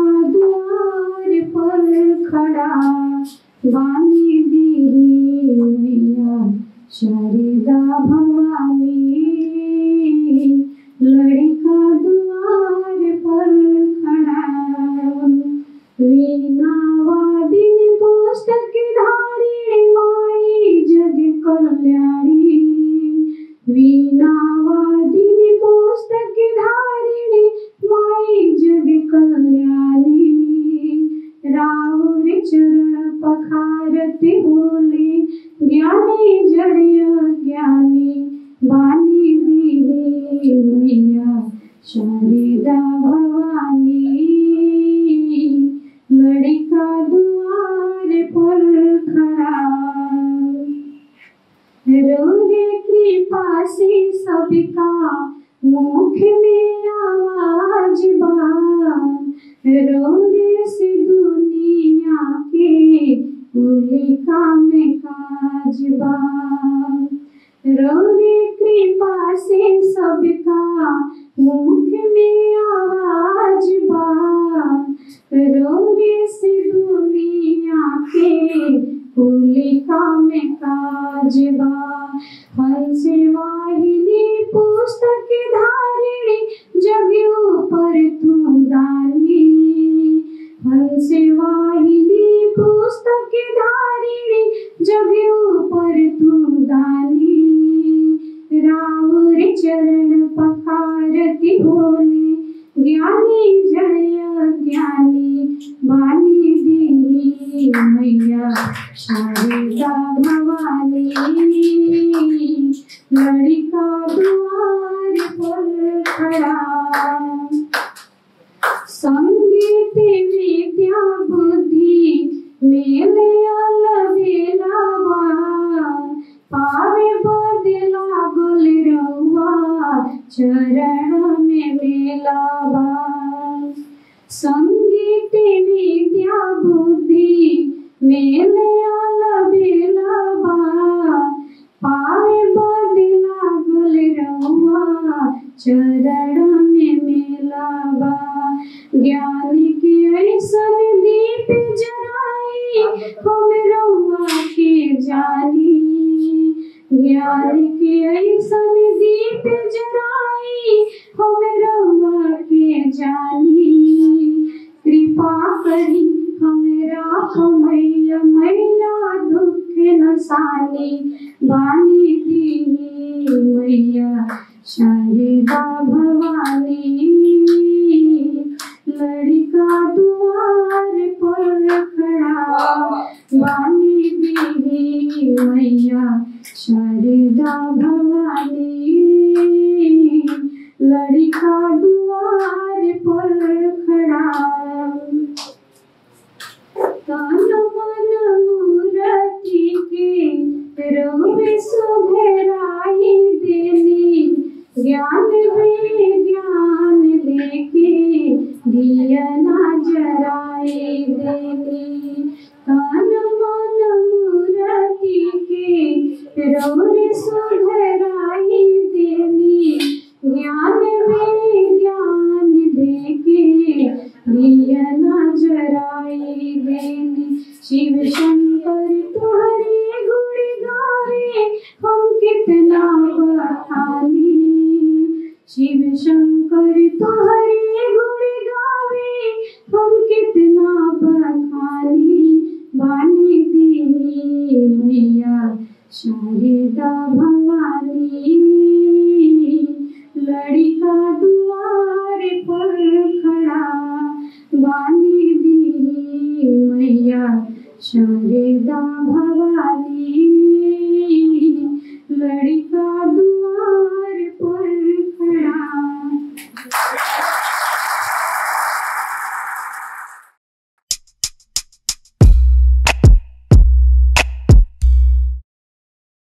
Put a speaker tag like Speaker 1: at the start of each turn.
Speaker 1: द्वार पर खड़ा बानी दी मैया शारदा भवानी लड़का द्वार पर खड़ा वीणा वादिन पुस्तक धारी माई जग कल्याणी वीणा वादिन पुस्तक धारिणी माई जग कल्याणी राहुल चरण पखारती बोली ज्ञानी जड़िय ज्ञानी बानी दी मैया शारदा भवानी लड़का द्वार पर खड़ा रोरे कृपा से सबका मुख में आवाज बा रोरे से दुनिया के उलिका में काज बा रोरे कृपा से सबका मुख में आवाज बा रोरे से दुनिया के कुलिका में काज बा हंस वाहिनी पुस्तक धारिणी जग ऊपर तू दानी हंस वाहिनी पुस्तक धारिणी जग ऊपर तू दानी राहुल चरण पखारती बोली ज्ञानी जय ज्ञानी बानी दी मैया शारदा भवानी लड़का द्वार पर खड़ा संगीत विद्या बुद्धि मेले अलबेलावा पावे बदला गुल रउआ चरण में मेलावा संगीत विद्या बुद्धि मेले अलबेलावा पावे बदला गुल रउआ चरण में मेलावा ज्ञान के ऐसन दीप जराई हम रउआ के जानी ज्ञान के ऐसन दीप जराई हम रउआ के जानी कृपा करी हमरा मैया मैया दुख नसानी बानी दी मैया शारदा भवानी लड़का द्वार पर खड़ा बानी दी मैया शारदा भवानी लड़का द्वार पर खड़ा तन मन मूरति के रोवे सुघराई देली ज्ञान में ज्ञान देके दिया ना जराई देली तन मन मूरति के रोवे सुघराई देली ज्ञान में ज्ञान देके दिया ना जराई देली शिव शंकर तुम्हारे गुण गावे हम कितना बखानी शिव शंकर तुम्हारे गुण गावे हम कितना बखानी बानी दी मैया शारदा भवानी लड़का द्वार पर खड़ा बानी दी मैया शारदा भवानी